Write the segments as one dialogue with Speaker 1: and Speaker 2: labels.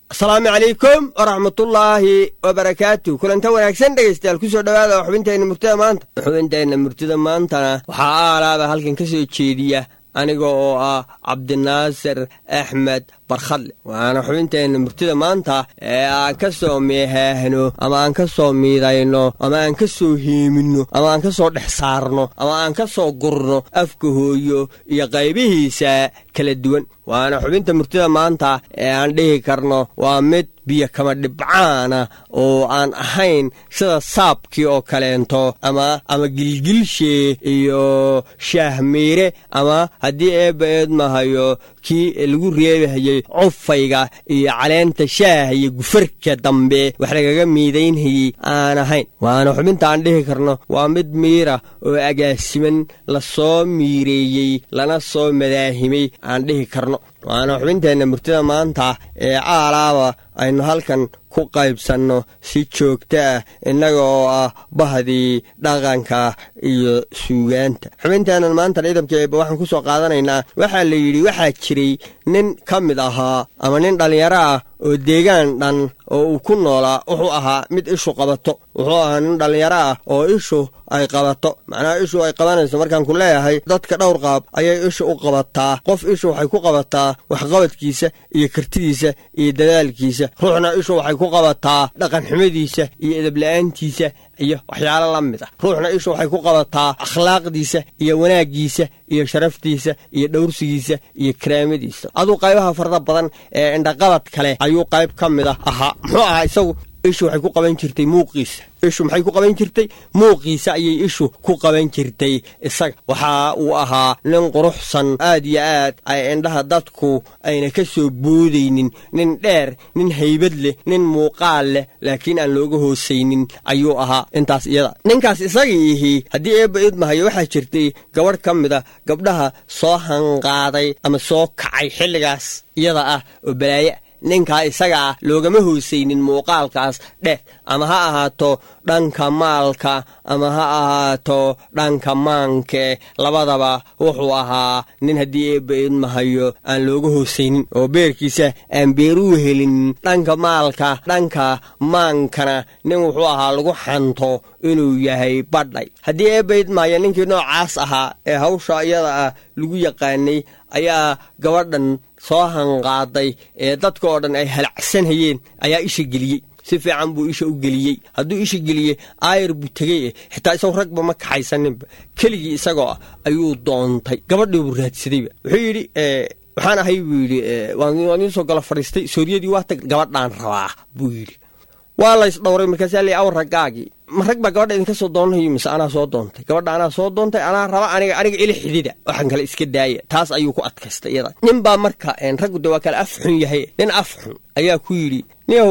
Speaker 1: asalaamu calaykum waraxmatullaahi wabarakaatu kulanta wanaagsan dhegaystayaal kusoo dhowaada xubinteenna murtida maanta xubinteenna murtida maantana waxaa aalaaba halkan ka soo jeediya aniga oo ah cabdinaasir axmed barkhadle waana xubinteenna murtida maanta ee aan ka soo meehaahno ama aan ka soo miidayno ama aan ka soo heeminno ama aan ka soo dhex saarno ama aan ka soo gurno afka hooyo iyo qaybihiisa kala duwan waana xubinta murtida maanta ee aan dhihi karno waa mid biyo kama dhibcaana oo aan ahayn sida saabkii oo kaleento ama ama gilgilshee iyo shaahmiire ama haddii eebba eedmahayo kii lagu reebahayey cufayga iyo caleenta shaaha iyo gufarka dambe wax lagaga miidaynhayey aan ahayn waana xubinta aan dhihi karno waa mid miira oo agaasiman la soo miireeyey lana soo madaahimay aan dhihi karno waana xubinteenna murtida maanta ee caalaaba aynu halkan ku qaybsanno si joogto ah innaga oo ah bahdii dhaqanka iyo suugaanta xubinteennan maanta ciidamkeeba waxaan ku soo qaadanaynaa waxaa la yidhi waxaa jiray nin ka mid ahaa ama nin dhallinyaro ah oo deegaan dhan oo uu ku noolaa wuxuu ahaa mid ishu qabato wuxuu ahaa nin dhallinyaro ah oo ishu ay qabato macnaha ishu ay qabanayso markaan ku leeyahay dadka dhowr qaab ayay ishu u qabataa qof ishu waxay ku qabataa waxqabadkiisa iyo kartidiisa iyo dadaalkiisa ruuxna ishu waxay ku qabataa dhaqanxumadiisa iyo edabla'aantiisa iyo waxyaalo la mid ah ruuxna ishu waxay ku qabataa akhlaaqdiisa iyo wanaaggiisa iyo sharaftiisa iyo dhowrsigiisa iyo karaamadiisa aduu qaybaha farda badan ee indhaqabad kale ayuu qayb ka mid ah ahaa muxuu ahaa isagu ishu waxay ku qaban jirtay muuqiisa ishu maxay ku qaban jirtay muuqiisa ayay ishu ku qaban jirtay isaga waxa uu ahaa nin quruxsan aad iyo aad ay indhaha dadku ayna ka soo boodaynin nin dheer nin haybad leh nin muuqaal leh laakiin aan looga hoosaynin ayuu ahaa intaas iyada ninkaas isagii ihii haddii eebba idmahayo waxaa jirtay gabadh ka mid a gabdhaha soo hanqaaday ama soo kacay xilligaas iyada ah oo balaaye ninkaa isaga ah loogama hoosaynin muuqaalkaas dheh ama ha ahaato dhanka maalka ama ha ahaato dhanka maanke labadaba wuxuu ahaa nin haddii eebba idmahayo aan looga hoosaynin oo beerkiisa aan beeruu helin dhanka maalka dhanka maankana nin wuxuu ahaa lagu xanto inuu yahay badhay haddii eebba idmahayo ninkii noocaas ahaa ee hawsha iyada ah lagu yaqaanay ayaa gabadhan soo hanqaaday ee dadka oo dhan ay halacsanhayeen ayaa isha geliyey si fiican buu isha u geliyey hadduu isha geliyey aayar buu tegey eh xitaa isagu ragba ma kaxaysaninba keligii isagoo ah ayuu doontay gabadhii buu raadsadayba wuxuu yidhi waxaan ahay buu yidhi waan idiin soo galo fadhiistay sooriyadii waa tag gabadhaan rabaa buu yidhi waa lays dhowray markaasaa ley awar raggaagii ma rag baa gabadha idinka soo doonanayo mise anaa soo doontay gabadha anaa soo doontay anaa raba aniga aniga ili xidida waxaan kale iska daaya taas ayuu ku adkaystay iyada nin baa marka raggu de waa kale af xun yahay nin af xun ayaa ku yidhi niyahow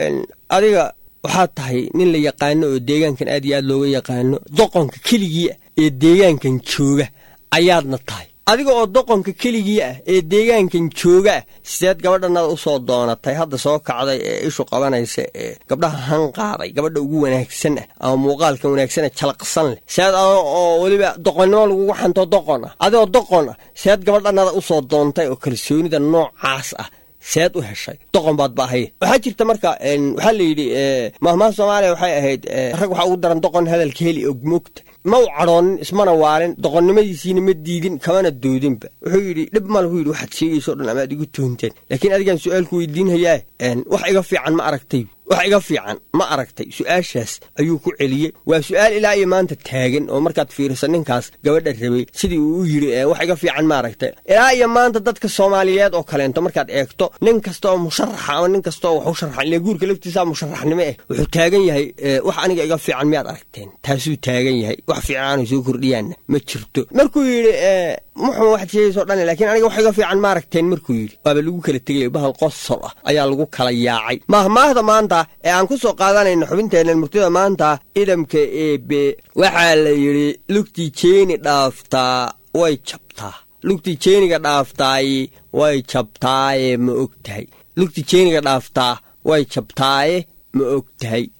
Speaker 1: adiga waxaad tahay nin la yaqaano oo deegaankan aad iyo aad looga yaqaano doqonka keligii ah ee deegaankan jooga ayaadna tahay adiga oo doqonka keligii ah ee deegaankan jooga ah sideed gabadhanada u soo doonatay hadda soo kacday ee ishu qabanaysa ee gabdhaha hanqaaday gabadha ugu wanaagsan ah ama muuqaalka wanaagsan ee jalaqsan leh seed oo weliba doqonnimo lagugu xanto doqon ah adigoo doqon ah seed gabadhanada u soo doontay oo kalsoonida noocaas ah seed u heshay doqon baad ba ahaye waxaa jirta marka waxaa la yidhi mahmaha soomaaliya waxay ahayd rag waxaa ugu daran doqon hadalka heli og moogta ma u cadhoonin ismana waalin doqonnimadiisiina ma diidin kamana doodinba wuxuu yidhi dhib ma lahu yidhi waxaad sheegayso dhan amaad igu toonteen laakiin adigaan su-aalku weydiinhayaa wax iga fiican ma aragtay wax iga fiican ma aragtay su-aashaas ayuu ku celiyey waa su-aal ilaa iyo maanta taagan oo markaad fiiriso ninkaas gabadha rabay sidii uu u yidhi wax iga fiican ma aragtay ilaa iyo maanta dadka soomaaliyeed oo kaleento markaad eegto nin kasta oo musharaxa ama nin kasta oo wax u sharxan ile guurka laftiisa musharaxnimo eh wuxuu taagan yahay wax aniga iga fiican miyaad aragteen taasuu taagan yahay wax fiican aanay soo kordhiyaanna ma jirto markuu yidhi muxuu waxaad sheegayso dhan laakiin aniga wax iga fiican ma aragteen markuu yidhi waaba lagu kala tegay bahal qosol ah ayaa lagu kala yaacay mahmaahda maanta ee aan ku soo qaadanayno xubinteennan murtida maanta idamka eebe waxaa la yidhi lugtii jeeni dhaaftaa way jabtaa lugtii jeeniga dhaaftaaye way jabtaaye ma og tahay lugtii jeeniga dhaaftaa way jabtaaye ma og tahay